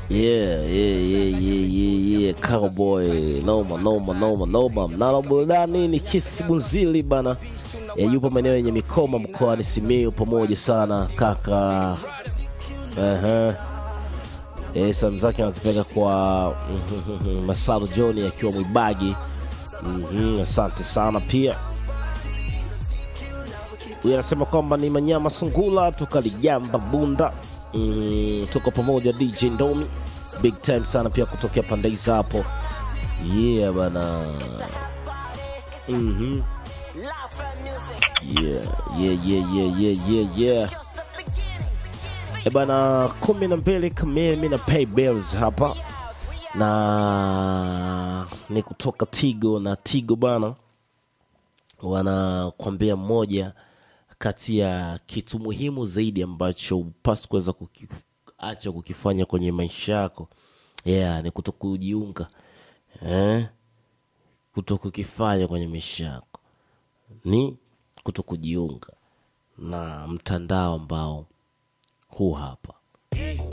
Yeah, yeah, yeah, yeah, yeah, yeah. Cowboy noma noma noma noma. Mnalo burudani ni Kisi Bunzili bana. E, yupo maeneo yenye mikoma mkoani Simiyu pamoja sana kaka. Aha. E, salamu zake anazipeleka kwa Masalo John akiwa Mwibagi. Mhm, asante sana pia. Huyu anasema kwamba ni Manyama Sungula toka Ligamba Bunda. Mm, tuko pamoja DJ Ndomi big time sana pia kutokea pande hizi hapo yeah bana mhm yeah yeah yeah yeah yeah yeah yeah e bana kumi na mbili kamili mi na pay bills hapa na ni kutoka Tigo na Tigo bana wanakwambia mmoja kati ya kitu muhimu zaidi ambacho upasi kuweza kukiacha kukifanya kwenye maisha yako yeah, ni kuto kujiunga eh? kuto kukifanya kwenye maisha yako ni kuto kujiunga na mtandao ambao huu hapa